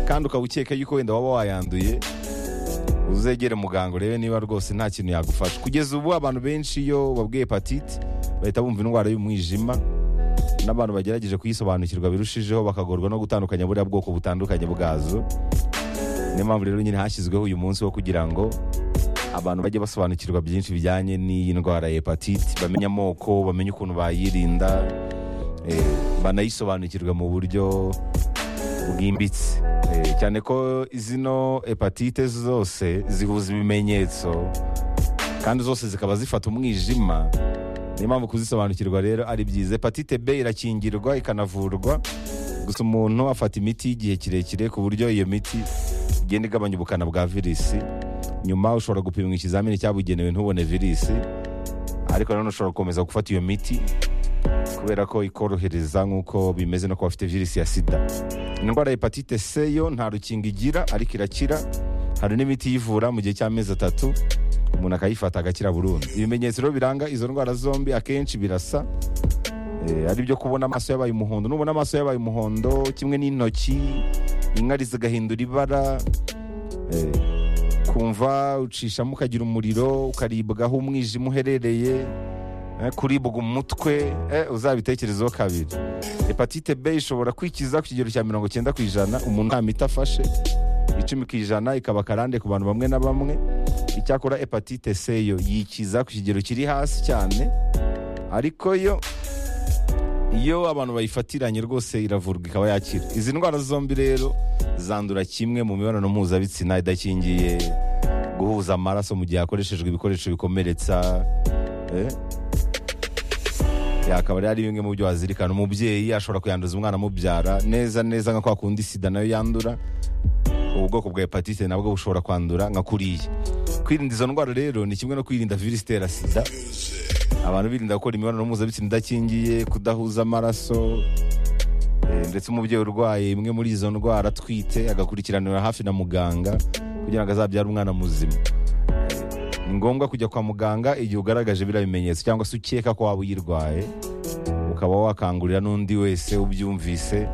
kandi ukaba ukeka yuko wenda waba wayanduye uzegere muganga urebe niba rwose nta kintu yagufasha kugeza ubu abantu benshi iyo babwiye hepatite bahita bumva indwara y'umwijima n'abantu bagerageje kuyisobanukirwa birushijeho bakagorwa no gutandukanya buriya bwoko butandukanye bwazo niyo mpamvu rero nyine hashyizweho uyu munsi wo kugira ngo abantu bajye basobanukirwa byinshi bijyanye n'iyi ndwara ya hepatite bamenye amoko bamenye ukuntu bayirinda eh, banayisobanukirwe mu buryo bwimbitse Eh, cyane ko zino hepatite zose zihuza ibimenyetso kandi zose zikaba zifata umwijima niyo mpamvu kuzisobanukirwa rero ari byiza hepatite b irakingirwa ikanavurwa gusa umuntu afata imiti y'igihe kirekire ku buryo iyo miti igenda igabanya ubukana bwa virisi nyuma ushobora gupimwa ikizamini cyabugenewe ntubone virisi ariko nanone ushobora gukomeza gufata iyo miti kubera ko ikorohereza nk'uko bimeze no kuba bafite virusi ya sida indwara ya hepatite c yo nta rukingo igira ariko irakira hari n'imiti iyivura mu gihe cy'amezi atatu umuntu akayifata agakira burundu ibimenyetso rero biranga izo ndwara zombi akenshi birasa Eh, ari byo kubona amaso yabaye umuhondo nubona amaso yabaye umuhondo kimwe n'intoki inkari zigahindura ibara eh, kumva ucishamo ukagira umuriro ukaribwaho umwijima uherereye eh, kuribwa umutwe eh, uzabitekerezeho kabiri hepatite b ishobora kwikiza ku kigero cya mirongo cyenda ku ijana umuntu nta miti afashe icumi ku ijana ikaba akarande ku bantu bamwe na bamwe icyakora hepatite c yo yikiza ku kigero kiri hasi cyane ariko yo iyo abantu bayifatiranye rwose iravurwa ikaba yakira izi ndwara zombi rero zandura kimwe mu mibonano mpuzabitsina idakingiye guhuza amaraso mu gihe hakoreshejwe ibikoresho bikomeretsa eh? yakaba rero ari bimwe mu byo wazirikana umubyeyi ashobora kuyanduza umwana amubyara neza neza nka kwa kundi sida nayo yandura ubu bwoko bwa hepatite nabwo bushobora kwandura nka kuriya kwirinda izo ndwara rero ni kimwe no kwirinda virusi itera sida abantu birinda gukora imibonano mpuzabitsina idakingiye kudahuza amaraso eh, ndetse umubyeyi urwaye imwe muri izo ndwara atwite agakurikiranira hafi na muganga kugira ngo azabyare umwana muzima Eh, ni ngombwa kujya kwa muganga igihe ugaragaje biriya bimenyetso cyangwa se ukeka ko waba uyirwaye ukaba wakangurira n'undi wese ubyumvise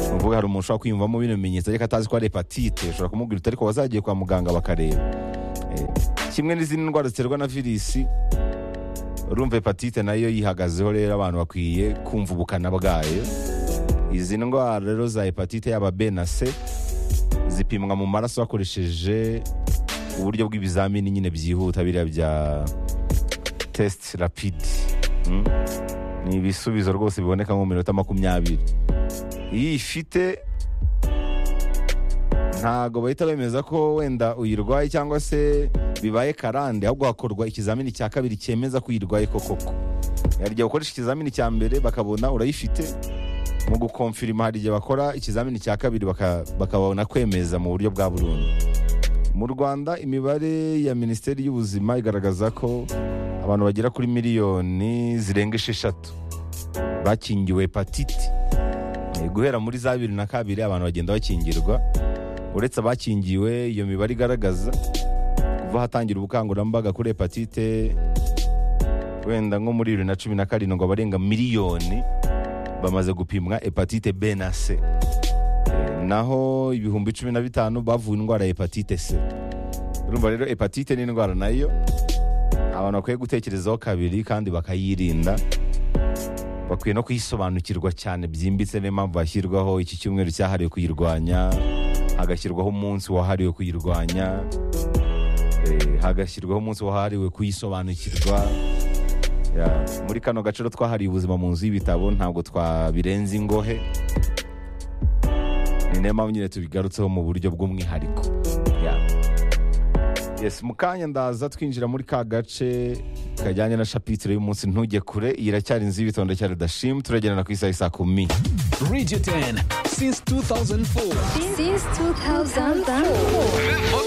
ni ukuvuga hari umuntu ushobora kwiyumvamo bino bimenyetso ariko atazi ko ari hepatite ushobora kumubwira uti ariko wazagiye kwa muganga bakareba Eh, kimwe n'izindi ndwara ziterwa na virusi urumva hepatite nayo yihagazeho rero abantu bakwiye kumva ubukana bwayo izi ndwara rero za hepatite yaba b na c zipimwa mu maraso hakoresheje uburyo bw'ibizamini nyine byihuta biriya bya test rapid Mm. ni ibisubizo rwose biboneka nko mu minota makumyabiri iyo ifite ntago bahita bemeza ko wenda uyirwaye cyangwa se bibaye karande ahubwo hakorwa ikizamini cya kabiri cyemeza ko uyirwaye koko koko hari igihe ukoresha ikizamini cya mbere bakabona urayifite mu gukomfirima hari igihe bakora ikizamini cya kabiri baka- bakabona kwemeza mu buryo bwa burundu mu rwanda imibare ya minisiteri y'ubuzima igaragaza ko abantu bagera kuri miliyoni zirenga esheshatu bakingiwe hepatite Eh, guhera muri za bibiri na kabiri abantu bagenda bakingirwa uretse abakingiwe iyo mibare igaragaza kuva hatangira ubukangurambaga kuri hepatite wenda nko muri bibiri na cumi na karindwi abarenga miliyoni bamaze gupimwa hepatite b na c Eh, naho ibihumbi cumi na bitanu bavuye indwara ya hepatite c urumva rero hepatite ni indwara nayo abantu bakwiye gutekerezaho kabiri kandi bakayirinda bakwiye no kuyisobanukirwa cyane byimbitse niyo mpamvu hashyirwaho iki cyumweru cyahariwe kuyirwanya hagashyirwaho umunsi wahariwe kuyirwanya eh, hagashyirwaho umunsi wahariwe kuyisobanukirwa Ya, muri kano gace rero twahariye ubuzima mu nzu y'ibitabo ntabwo twabirenza ingohe ni nayo mpamvu nyine tubigarutseho mu buryo bw'umwihariko Ya. yes mu kanya ndaza twinjira muri ka gace kajyanye na shapitire y'umunsi ntujye kure iyi iracyari inzu y'ibitondo cya redashimu turagendana ku isaha isa kumi Radio 10 since 2004. Since 2004. The